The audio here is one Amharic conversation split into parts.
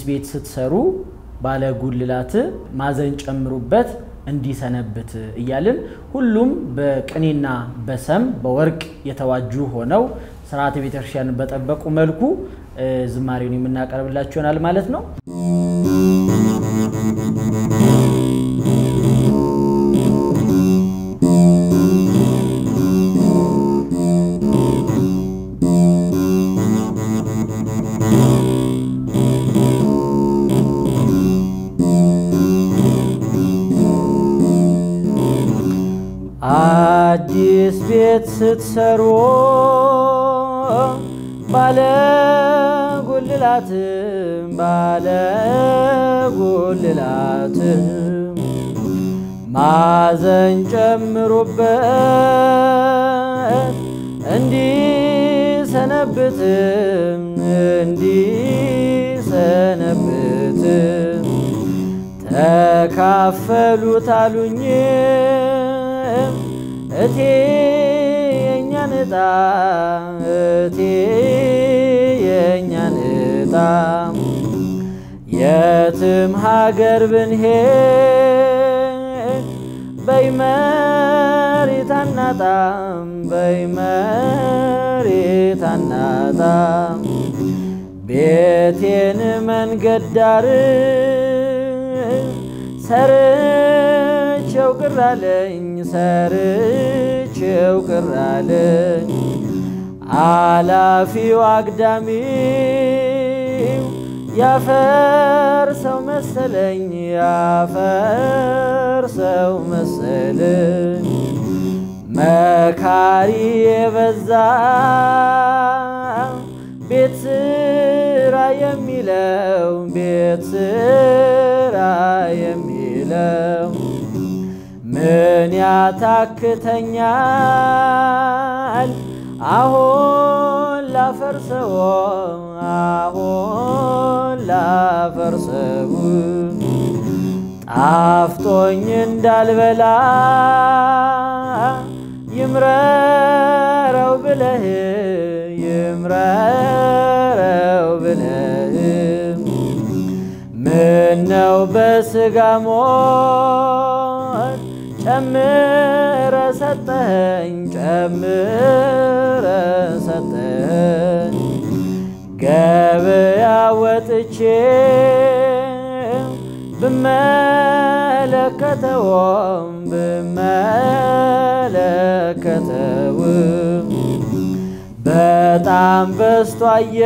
ቤት ስትሰሩ ባለ ጉልላት ማዘን ጨምሩበት እንዲሰነብት እያልን ሁሉም በቅኔና በሰም በወርቅ የተዋጁ ሆነው ስርዓተ ቤተክርስቲያንን በጠበቁ መልኩ ዝማሬውን የምናቀርብላችሁ ይሆናል ማለት ነው። አዲስ ቤት ስትሰሩ ባለ ጉልላት ባለ ጉልላት ማዘን ጨምሩበት እንዲሰነብት እንዲሰነብት ተካፈሉት አሉኝ እቴ የእኛን ዕጣ እቴ የእኛን ዕጣ የትም ሀገር ብንሄድ በይመሬት አናጣም በይመሬት አናጣም ቤቴን መንገድ ዳር ሰርቼው ቅራለኝ ሰርቼው ቅራለኝ አላፊው አግዳሚው ያፈር ሰው መሰለኝ ያፈር ሰው መሰለኝ መካሪ የበዛ ቤት ስራ የሚለው ቤት ስራ የሚለው ምን ያታክተኛል አሁን ላፈርሰው አሁን ላፈርሰው ጣፍጦኝ እንዳልበላ ይምረረው ብለህ ይምረረው ብለህ ምነው በስጋ ሞት ጨምረ ሰጠኸኝ ጨምረ ሰጠኸኝ ገበያ ወጥቼ ብመለከተውም ብመለከተውም በጣም በስቶ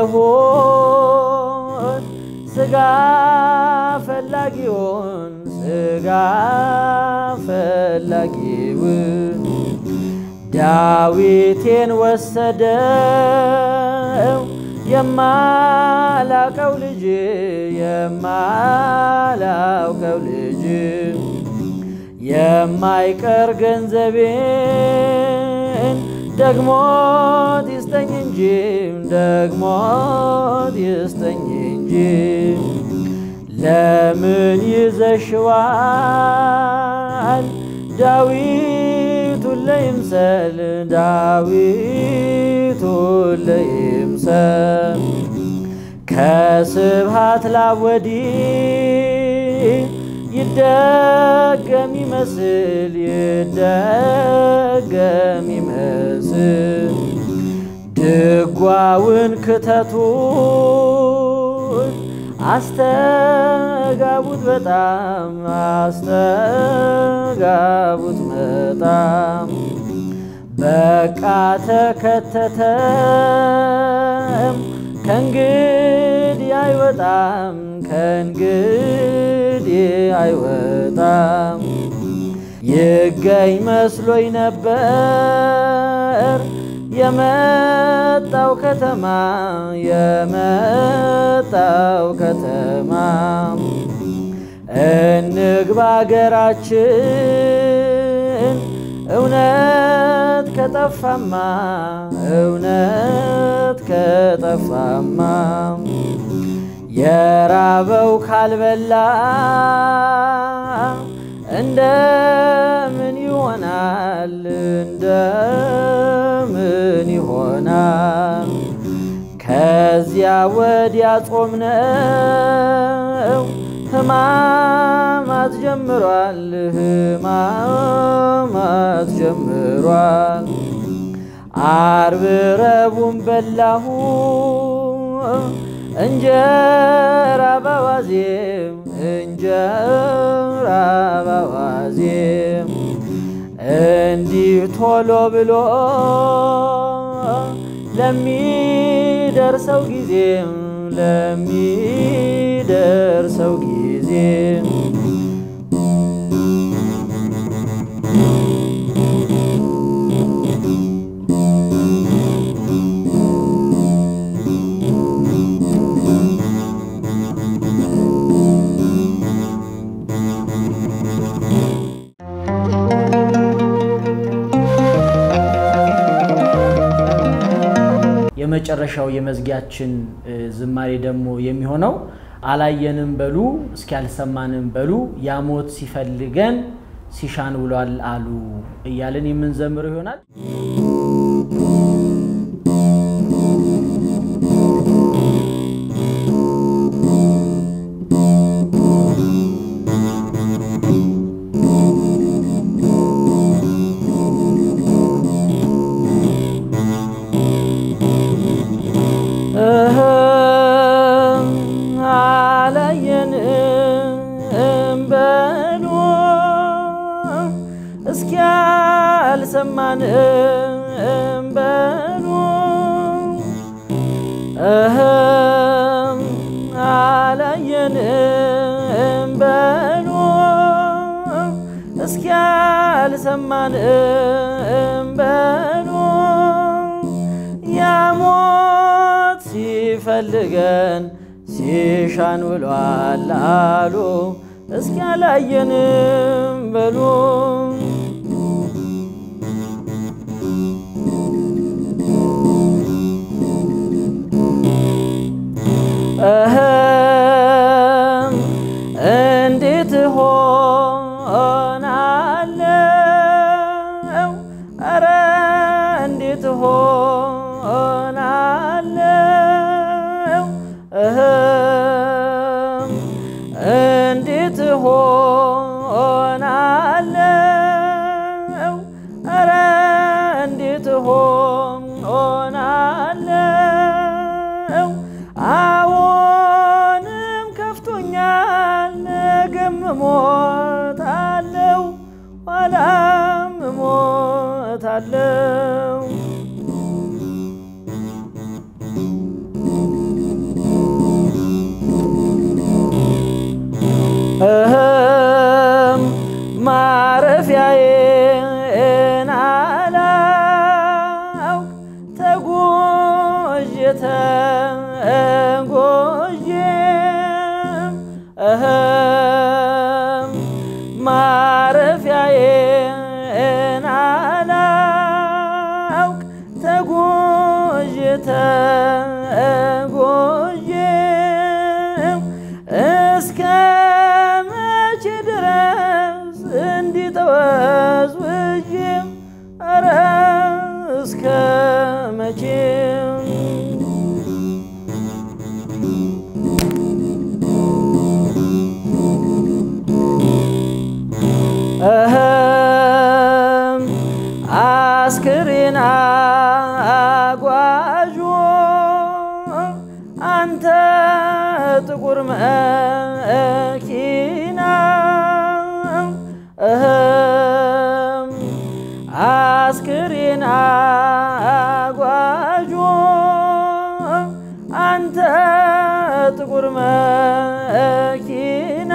አየሁት ስጋ ፈላጊውን ስጋ ፈላጊውን ዳዊቴን ወሰደው የማላቀው ልጅ የማላውቀው ልጅ የማይቀር ገንዘቤን ደግሞት ይስጠኝ እንጂ ደግሞት ይስጠኝ እንጂ ለምን ይዘሽዋል ዳዊቱን ለይምሰል ዳዊቱን ለይምሰል ከስብሃት ላወዲ ይደገም ይመስል ይደገም ይመስል ድጓውን ክተቱት አስተጋቡት በጣም አስተጋቡት በጣም በቃ ተከተተም ከእንግዲህ አይወጣም ከእንግዲህ አይወጣም ይገኝ መስሎኝ ነበር የመጣው ከተማ የመጣው ከተማ እንግባ አገራችን እውነት ከጠፋማ እውነት ከጠፋማ የራበው ካልበላ እንደምን ይሆናል እንደምን ይሆናል ከዚህ ከዚያ ወዲያ ጾም ነው ሕማማት ጀምሯል ሕማማት ጀምሯል። አርብ ረቡዕም በላሁ እንጀራ በዋዜም እንጀራ በዋዜም እንዲህ ቶሎ ብሎ ለሚደርሰው ጊዜ ለሚደርሰው ጊዜ የመጨረሻው የመዝጊያችን ዝማሬ ደግሞ የሚሆነው አላየንም በሉ እስኪ አልሰማንም በሉ ያሞት ሲፈልገን ሲሻን ውሏል አሉ እያልን የምንዘምረው ይሆናል። አላየንም በሉ እስኪ አልሰማንም በሉ አላየንም በሉ እስኪ አልሰማንም በሉ ያሞት ሲፈልገን ሲሻን ውሏል አሉ እስኪ አላየንም በሉ እህም እንዴት ሆናለው? ኧረ እንዴት ሆናለው? እህም እንዴት ሆናለው? ኧረ እንዴት ሆናለው? አዎንም ከፍቶኛል፣ ነገም እሞታለው፣ ኋላም እሞታለው። እህም ማረፊያዬን አላውቅ ተጎዤ ተጎዤ እህም ማረፊያዬን አላውቅ ተጎዤ ተጎዤ እስከ መቼ ድረስ እንዲጠወዝውዤ ኧረ እስከ መቼ እህም አስክሬን አጓዦ አንተ ጥቁር መኪና እህም አስክሬን አጓዦ አንተ ጥቁር መኪና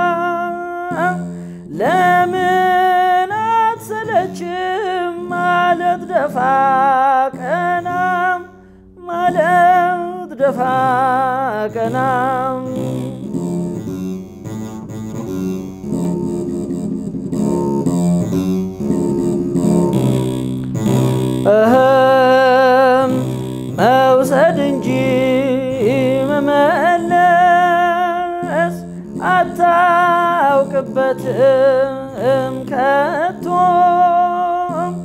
ለምን አትሰለችም ማለት ደፋ ቀና ማለት ደፋ ቀና እህም መውሰድ እንጂ መመለስ አታውቅበትም ከቶ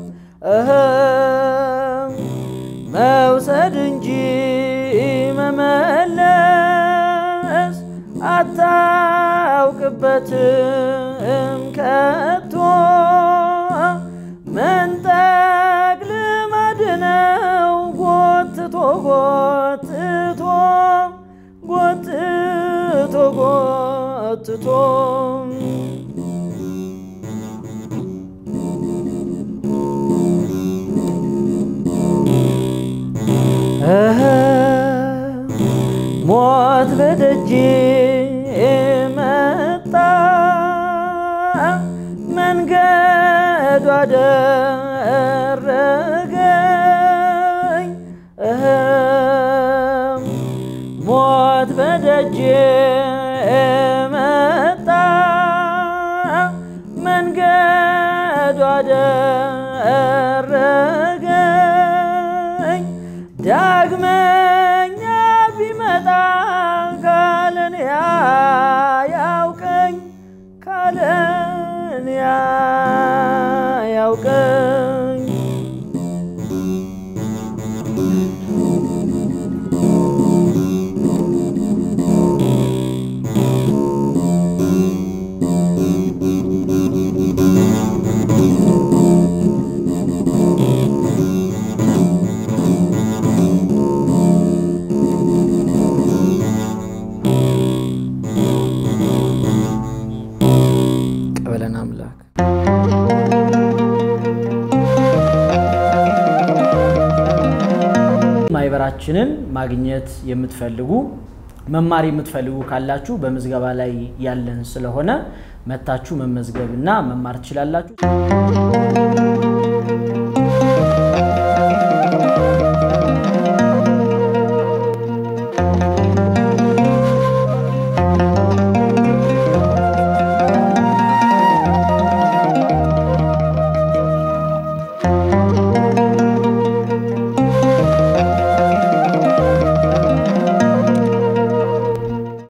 እህም መውሰድ እንጂ መመለስ አይኖርበትም ከቶ መንጠቅ ልማድ ነው ጎትቶ ጎትቶ ጎትቶ ጎትቶ እህ ሞት በደጅ መጣ መንገዱ አደረገኝ እህ ሞት በደጅ መጣ መንገዱ አደረገኝ ዳግመኛ ቢመጣ ካለን ያውቀኝ ካለን ያውቀኝ ቀበለን አምላክ ማህበራችንን ማግኘት የምትፈልጉ መማር የምትፈልጉ ካላችሁ በምዝገባ ላይ ያለን ስለሆነ መታችሁ መመዝገብና መማር ትችላላችሁ።